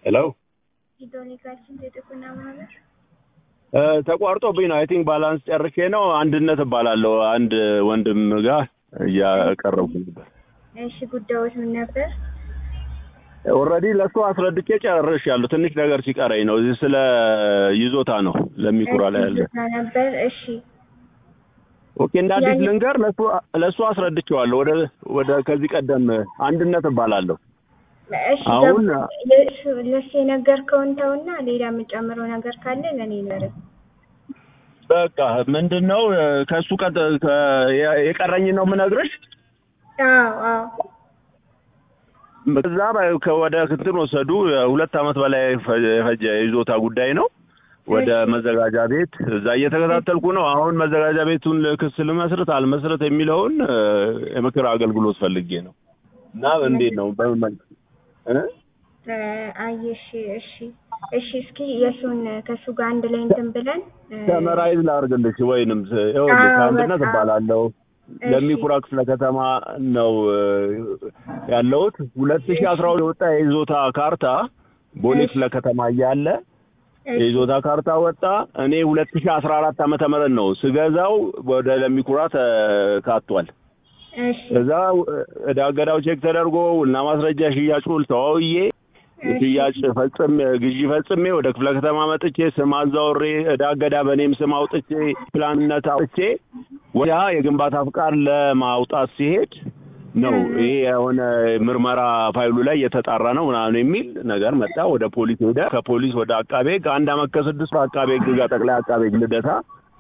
ሄሎ ሂድሮኒካችን የጥቁና ማህበር ተቋርጦብኝ ነው። አይ ቲንክ ባላንስ ጨርሼ ነው። አንድነት እባላለሁ። አንድ ወንድም ጋር እያቀረብኩ ነበር። እሺ ጉዳዮች ምን ነበር? ኦልሬዲ ለእሱ አስረድቼ ጨርሻለሁ። ትንሽ ነገር ሲቀረኝ ነው። እዚህ ስለ ይዞታ ነው ለሚኩራ ላይ ያለ። ይዞታ ነበር። እሺ ኦኬ፣ እንደ አዲስ ያኔ- ልንገር። ለእሱ ለእሱ አስረድቼዋለሁ። ወደ ወደ ከዚህ ቀደም አንድነት እባላለሁ። እሺ አሁን ገባ- ለእሱ- ለእሱ የነገርከውን ተውና ሌላ የምጨምረው ነገር ካለ ለእኔ ንገረኝ። በቃ ምንድን ነው ከእሱ ቀጥ ከ- የቀረኝ ነው የምነግርሽ። አዎ አዎ ከዛ በ- ከወደ እንትን ወሰዱ። ሁለት ዓመት በላይ ፈ- የፈጀ የይዞታ ጉዳይ ነው። ወደ እሺ። መዘጋጃ ቤት እዛ እየተከታተልኩ ነው። አሁን መዘጋጃ ቤቱን ክስ ልመስርት አልመስርት የሚለውን እ፣ የምክር አገልግሎት ፈልጌ ነው እና እንዴት ነው በምን መልክ እ? እ፣ አይ እሺ እሺ እሺ እስኪ የእሱን ከእሱ ጋር አንድ ላይ እንትን ብለን እ፣ ሰመራይዝ ላድርግልሽ ወይንም ስ- ይኸውልሽ አዎ፣ አንድነት በጣም። እባላለሁ እሺ። ለሚኩራ ክፍለ ከተማ ነው እ፣ ያለሁት ሁለት ሺህ አስራ ሁለት የወጣ የይዞታ ካርታ ቦሌ እሺ። ክፍለ ከተማ እያለ እሺ። የይዞታ ካርታ ወጣ። እኔ ሁለት ሺህ አስራ አራት ዓመተ ምህረት ነው ስገዛው ወደ ለሚኩራ ተካቷል። እሺ ከዛ ዕዳ ገዳው ቼክ ተደርጎ እና ማስረጃ ሽያጭ ውል ተዋውዬ ሽያጭ ፈጽም ግዢ ፈጽሜ ወደ ክፍለ ከተማ መጥቼ ስም አዛውሬ ዕዳ ገዳ በእኔም ስም አውጥቼ ፕላንነት አውጥቼ ወዲያ የግንባታ ፍቃድ ለማውጣት ሲሄድ ነው ይሄ የሆነ ምርመራ ፋይሉ ላይ የተጣራ ነው ምናምን የሚል ነገር መጣ። ወደ ፖሊስ ሄደ። ከፖሊስ ወደ አቃቤ ሕግ አንድ አመት ከስድስት ወር አቃቤ ሕግ ጋር ጠቅላይ አቃቤ ሕግ ልደታ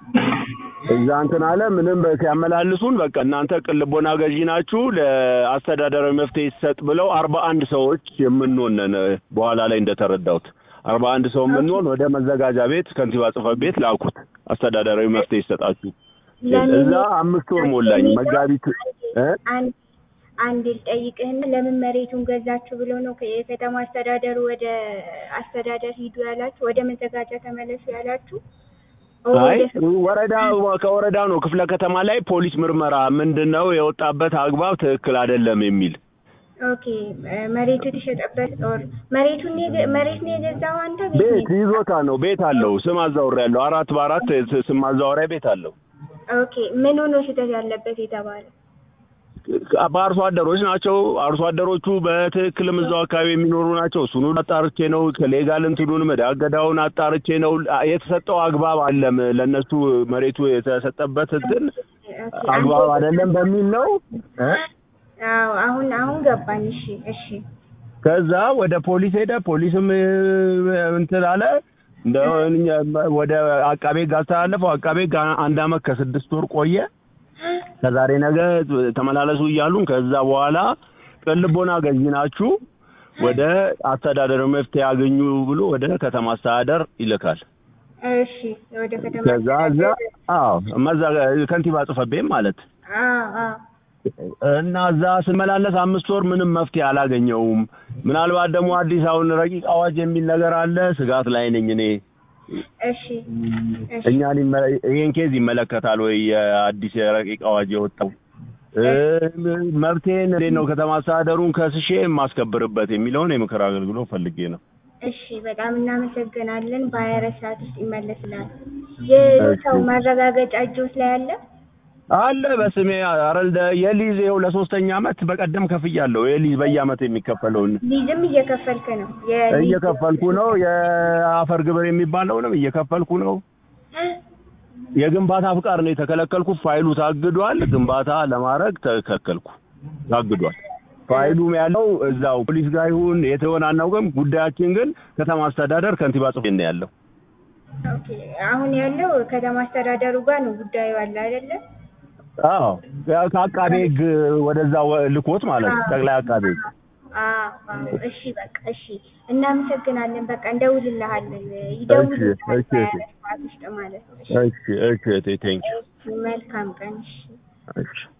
እዛ እንትን አለ። ምንም በ- ሲያመላልሱን በቃ እናንተ ቅልቦና ገዢ ናችሁ ለአስተዳደራዊ መፍትሄ ይሰጥ ብለው አርባ አንድ ሰዎች የምንሆን ነን። በኋላ ላይ እንደተረዳሁት አርባ አንድ ሰው የምንሆን ወደ መዘጋጃ ቤት ከንቲባ ጽሕፈት ቤት ላኩት። አስተዳደራዊ መፍትሄ ይሰጣችሁ ለምን- እዛ አምስት ወር ሞላኝ። መጋቢት እ? አንድ አንድ ልጠይቅህና ለምን መሬቱን ገዛችሁ ብሎ ነው ከ- የከተማ አስተዳደሩ ወደ አስተዳደር ሂዱ ያላችሁ ወደ መዘጋጃ ተመለሱ ያላችሁ? አይ ወደ- ወረዳ ከወረዳ ነው ክፍለ ከተማ ላይ ፖሊስ ምርመራ ምንድን ነው የወጣበት አግባብ ትክክል አይደለም የሚል ኦኬ እ፣ መሬቱ የተሸጠበት ኦር መሬቱን የገ- መሬት ነው የገዛው አንተ ቤት ነው ቤት ይዞታ ነው። ቤት አለው። ስም አዛውሬያለሁ። አራት በአራት ስ- ስም ማዛወሪያ ቤት አለው። ኦኬ ምኑ ነው ስህተት ያለበት የተባለ? በአርሶ አደሮች ናቸው። አርሶ አደሮቹ በትክክልም እዛው አካባቢ የሚኖሩ ናቸው። እሱኑ አጣርቼ ነው ከሌጋል እንትኑንም ዕዳ ገዳውን አጣርቼ ነው የተሰጠው አግባብ አለም ለእነሱ መሬቱ የተሰጠበት እንትን ኦኬ፣ አግባብ አንተ- አይደለም በሚል ነው እ? አዎ አሁን አሁን ገባኝ። እሺ እሺ ከዛ ወደ ፖሊስ ሄደ። ፖሊስም እ፣ እንትን አለ እንደ ወደ አቃቤ ሕግ አስተላለፈው። አቃቤ ሕግ አንድ አመት ከስድስት ወር ቆየ። ከዛሬ ነገ ተመላለሱ እያሉን ከዛ በኋላ ቅልቦና ገዢ ናችሁ ወደ አስተዳደር መፍትሄ ያገኙ ብሎ ወደ ከተማ አስተዳደር ይልካል። እሺ ወደ ከተማ ከዛ እዛ አስተዳደር- አዎ መዛ ከንቲባ ጽሕፈት ቤት ማለት አዎ አዎ እና እዛ ስመላለስ አምስት ወር ምንም መፍትሄ አላገኘውም። ምናልባት ደግሞ አዲስ አሁን ረቂቅ አዋጅ የሚል ነገር አለ። ስጋት ላይ ነኝ እኔ። እሺ እሺ እኛን ይመ- ይሄን ኬዝ ይመለከታል ወይ የአዲስ የረቂቅ አዋጅ የወጣው እ፣ መብቴን እንዴት ነው ከተማ አስተዳደሩን ከስሼ የማስከብርበት የሚለውን የምክር አገልግሎት ፈልጌ ነው። እሺ በጣም እናመሰግናለን። በሀያ አራት ሰዓት ውስጥ ይመለስላል። የሰው ማረጋገጫ እጆች ላይ አለ? አለ በስሜ አረልደ የሊዝ ይኸው ለሶስተኛ አመት በቀደም ከፍያለሁ። የሊዝ በየአመት የሚከፈለውን ሊዝም እየከፈልክ ነው? የሊዝ- እየከፈልኩ ነው። የአፈር ግብር የሚባለውንም እየከፈልኩ ነው። የግንባታ ፍቃድ ነው የተከለከልኩት። ፋይሉ ታግዷል። ግንባታ ለማድረግ ተከለከልኩ፣ ታግዷል። ፋይሉም ያለው እዛው ፖሊስ ጋር ይሁን የት ይሆን አናውቅም። ጉዳያችን ግን ከተማ አስተዳደር ከንቲባ ጽሕፈት ቤት ነው ያለው። ኦኬ አሁን ያለው ከተማ አስተዳደሩ ጋር ነው ጉዳዩ አለ አይደለ? አዎ ከአቃቤ ሕግ ወደዛ ወ- ልኮት ማለት ነው። ጠቅላይ አቃቤ ሕግ አዎ አዎ። እሺ በቃ እሺ፣ እናመሰግናለን። በቃ እንደውልልሃለን፣ ይደውልልሃል እሺ፣ እሺ። በሀያ አራት ሰዓት ውስጥ ማለት ነው። እሺ፣ እሺ እሺ ቴንክ መልካም ቀን። እሺ እሺ